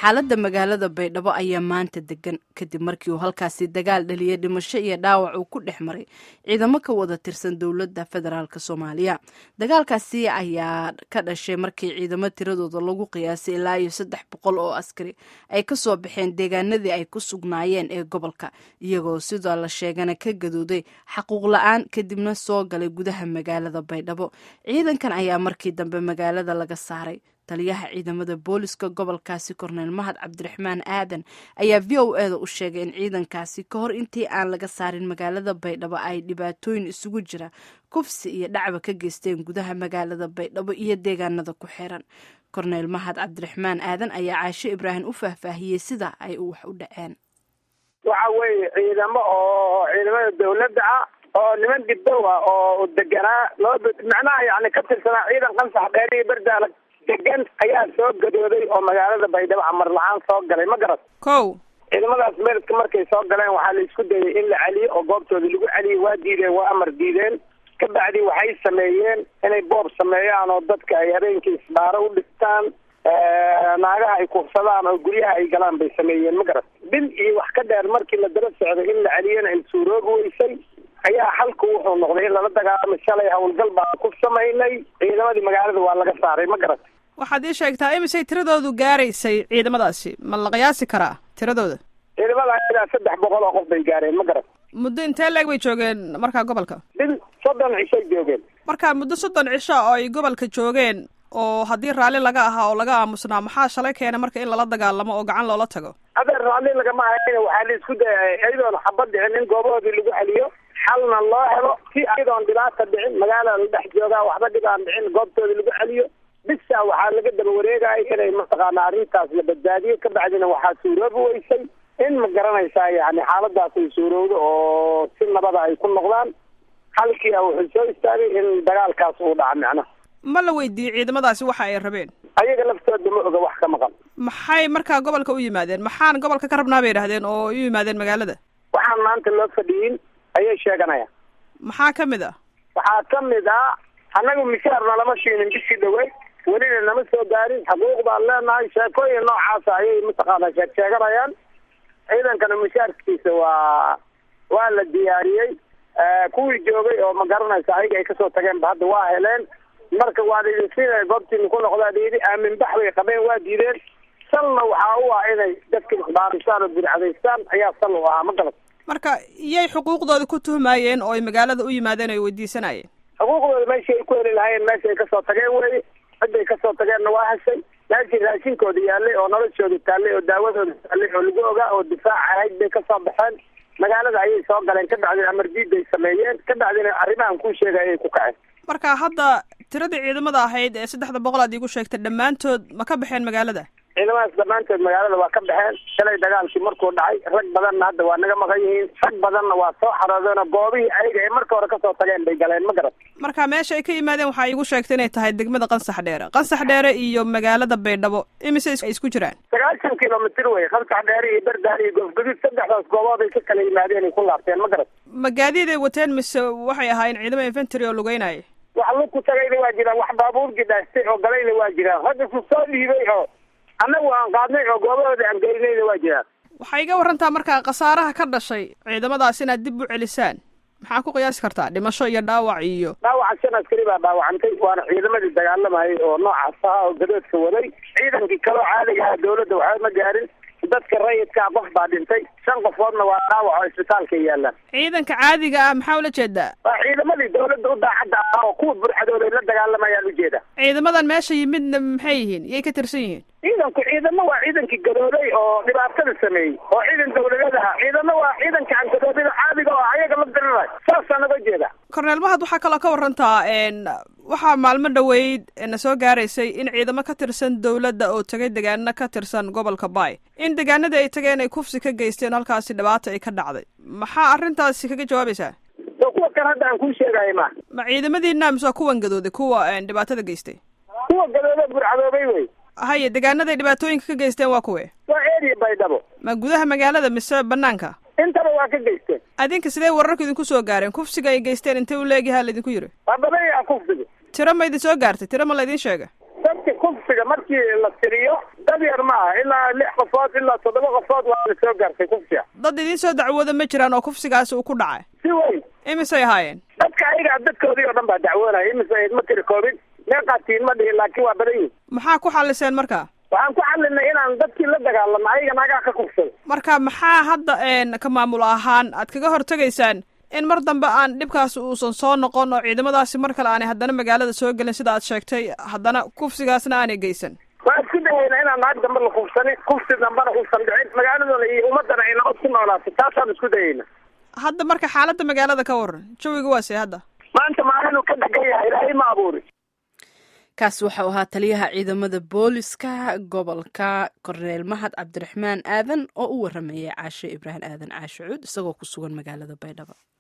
xaaladda magaalada baydhabo ayaa maanta degan kadib markii uu halkaasi dagaal dhaliyay dhimasho iyo dhaawac uu ku dhex maray ciidamo ka wada tirsan dowladda federaalk soomaaliya dagaalkaasi ayaa ka dhashay markii ciidamo tiradooda lagu qiyaasay ilaa iyo saddex boqol oo askari ay kasoo baxeen deegaanadii ay ku sugnaayeen ee gobolka iyagoo sidoo la sheegana ka gadooday xaquuq la-aan kadibna soo galay gudaha magaalada baydhabo ciidankan ayaa markii dambe magaalada laga saaray taliyaha ciidamada booliska gobolkaasi korneyl mahad cabdiraxmaan aadan ayaa v o eda u sheegay in ciidankaasi ka hor intii aan laga saarin magaalada baydhabo ay dhibaatooyin isugu jira kufsi iyo dhacba ka geysteen gudaha magaalada baydhabo iyo deegaanada ku xiran korneyl mahad cabdiraxmaan aadan ayaa caasho ibraahim u faahfaahiyey sida ay wax u dhaceen waxa weeye ciidamo oo ciidamada dawladda ah oo niman dibdow ah oo deganaa loo macnaha yani ka tirsanaa ciidan qansax dheer iyo berdaala degan ayaa soo gadooday oo magaalada baydhabo amar la-aan soo galay ma garat kow ciidamadaas meeradka markay soo galeen waxaa la isku dayay in la celiyo oo goobtooda lagu celiyay waa diideen waa amar diideen ka bacdi waxay sameeyeen inay boob sameeyaan oo dadka ay habeenkii isbaaro u dhigtaan naagaha ay kuufsadaan oo guryaha ay galaan bay sameeyeen ma garat bil iyo wax ka dheer markii la daba socday in la celiyana ay suuroobi weysay ayaa halku wuxuu noqday in lala dagaalamo shalay howlgal baan ku samaynay ciidamadii magaalada waa laga saaray ma garat waxaad ii sheegtaa imisay tiradoodu gaaraysay ciidamadaasi ma la qiyaasi karaa tiradooda ciidamada ilaa saddex boqol oo qof bay gaareen ma garat muddo intee leeg bay joogeen markaa gobolka bil soddon cishay joogeen marka muddo soddon cisho oo ay gobolka joogeen oo haddii raalli laga ahaa oo laga aamusnaa maxaa shalay keena marka in lala dagaalamo oo gacan loola tago adeer raalli lagama hayn waxaa la isku dayay iyadoon xabad dhicin in goobahoodii lagu celiyo xalna loo helo si iyadoon dhibaata dhicin magaalada la dhex joogaa waxba dhib aan dhicin goobtooda lagu celiyo bisa waxaa laga daba wareegaya inay mataqaana arrintaas la badbaadiyo ka bacdina waxaa suuroobi weysay in ma garanaysaa yani xaaladaas ay suurowdo oo si nabada ay ku noqdaan halkii wuxuu soo istaagay in dagaalkaas uu dhaca macnaha ma la weydiiyey ciidamadaasi waxa ay rabeen ayaga laftooda ma oga wax ka maqan maxay markaa gobolka u yimaadeen maxaan gobolka ka rabnaa bay yidhahdeen oo u yimaadeen magaalada waxaan maanta loo fadhiyin ayay sheeganayaan maxaa ka mid ah waxaa ka mid ah annagu mishaarna lama siinin bishii dhaweyd welina nama soo gaarin xuquuq baan leenahay sheekooyin noocaasa ayay mataqaana sheeg sheeganayaan ciidankana mishaarkiisa waa waa la diyaariyey kuwii joogay oo ma garanaysa ayaga ay kasoo tageenba hadda waa heleen marka waa laidin siinaya goobtiina ku noqdaa layidhi aamin bax bay qabeen waa diideen salna waxaa u ah inay dadka isbaaristaan oo bidcadaystaan ayaa sal u ahaa ma garat marka iyay xuquuqdooda ku tuhmaayeen oo ay magaalada u yimaadeen o ay weydiisanayeen xuquuqdooda meeshii ay ku heli lahaayeen meesha ay kasoo tageen weye ciday kasoo tageenna waa heshay meeshii raashinkooda yaallay oo noloshooda taallay oo daawadooda taallay oo lagu ogaa oo difaac ahayd bay kasoo baxeen magaalada ayay soo galeen ka bacdina amardiiday sameeyeen ka bacdina arrimahan kuu sheegay ayay ku kaceen marka hadda tiradii ciidamada ahayd ee saddexda boqol aad iigu sheegtay dhammaantood ma ka baxeen magaalada ciidamadaas dhammaantood magaalada waa ka baxeen shalay dagaalkii markuu dhacay rag badanna hadda waa naga maqan yihiin rag badanna waa soo xaroodeen oo goobihii ayaga ay marka hore kasoo tageen bay galeen ma garat marka meesha ay ka yimaadeen waxaa iigu sheegtay inay tahay degmada qansax dheere qansax dheere iyo magaalada baydhabo imise ay isku jiraan sagaashan kilomitr wey qansax dheere iyo berdaal iyo goofguduud saddexdaas goobood ay ka kala yimaadeen ay ku laabteen ma garat ma gaadiid ay wateen mise waxay ahaayeen ciidamo infantry oo lugeynaya wax lug ku tagayna waa jiraan wax baabuur gidhaastay oo galayna waa jiraan rag isu soo dhiibay oo annagu aan qaadnay oo goobahooda aan gelinayna waa jiraan waxay iga warantaa markaa khasaaraha ka dhashay ciidamadaas inaad dib u celisaan maxaa ku qiyaasi kartaa dhimasho iyo dhaawac iyo dhaawaca shan askari baa dhaawacantay waana ciidamadii dagaalamayay oo noocaas ahaa oo gadoodka waday ciidankii kaloo caadiga ah dawladda waxba ma gaarin dadka rayidkaa qof baa dhintay shan qofoodna waa dhaawac oo isbitaalka yaalaan ciidanka caadiga ah maxaa ula jeedaa waa ciidamadii dawladda u daacadda ah oo kuwa burxadooda ay la dagaalamayaan ujeeda ciidamadan meesha yimidna maxay yihiin iyay ka tirsan yihiin ciidanku ciidamo waa ciidankii gadooday oo dhibaatada sameeyey oo ciidan dawladeed aha ciidamo waa ciidanka aan gadoodada caadiga oo ayaga la dirirayo saasaan uga jeeda korneel mahad waxaa kaloo ka warantaa waxaa maalmo dhoweyd na soo gaaraysay in ciidamo ka tirsan dawladda oo tegay degaano ka tirsan gobolka baay in degaanadii ay tageen ay kufsi ka geysteen halkaasi dhibaata ay ka dhacday maxaa arrintaasi kaga jawaabaysaa so kuwa kan hadda aan kuu sheegayo ma ma ciidamadiina mise waa kuwan gadooday kuwa dhibaatada geystay kuwa gadooda burcadoobay wey haye degaanaday dhibaatooyinka ka geysteen waa kuwe waa area baydhabo ma gudaha magaalada mise banaanka intaba waa ka geysteen adinka sidee wararku idinku soo gaareen kufsiga ay geysteen intay u leegyahaa laydinku yiri waa badan yaha kufsiga tiro ma idin soo gaartay tiro ma laydin sheega dadka kufsiga markii la tiriyo dad yar ma aha ilaa lix qofood ilaa toddoba qofood waa la soo gaartay kufsiga dad idiin soo dacwooda ma jiraan oo kufsigaasi uu ku dhacay si weyn imisay ahaayeen dadka ayaga dadkoodii oo dhan baa dacwoonaya imise ma tiri koobin meeqaatiin ma dhihin laakiin waa badan yihin maxaa ku xaliseen marka waxaan ku xalinay inaan dadkii la dagaalamo ayaga nagaa ka kufsado marka maxaa hadda ka maamul ahaan aad kaga hortegaysaan in mar dambe aan dhibkaasi uusan soo noqon oo ciidamadaasi mar kale aanay haddana magaalada soo gelin sida aad sheegtay haddana kufsigaasna aanay geysan waa isku dayayna inaan naag dambe la kufsanin kufsi dambena uusan dhicin magaaladooda iyo ummadana ay nabad ku noolaato taasaan isku dayayna hadda marka xaaladda magaalada ka waran jawiga waa see hadda maanta maalinuu ka dhegan yahay ilaahay ma abuuri kaasi waxau ahaa taliyaha ciidamada booliska gobolka korneel mahad cabdiraxmaan aadan oo u waramayay caashe ibraahim aadan caashe cuud isagoo ku sugan magaalada baydhabo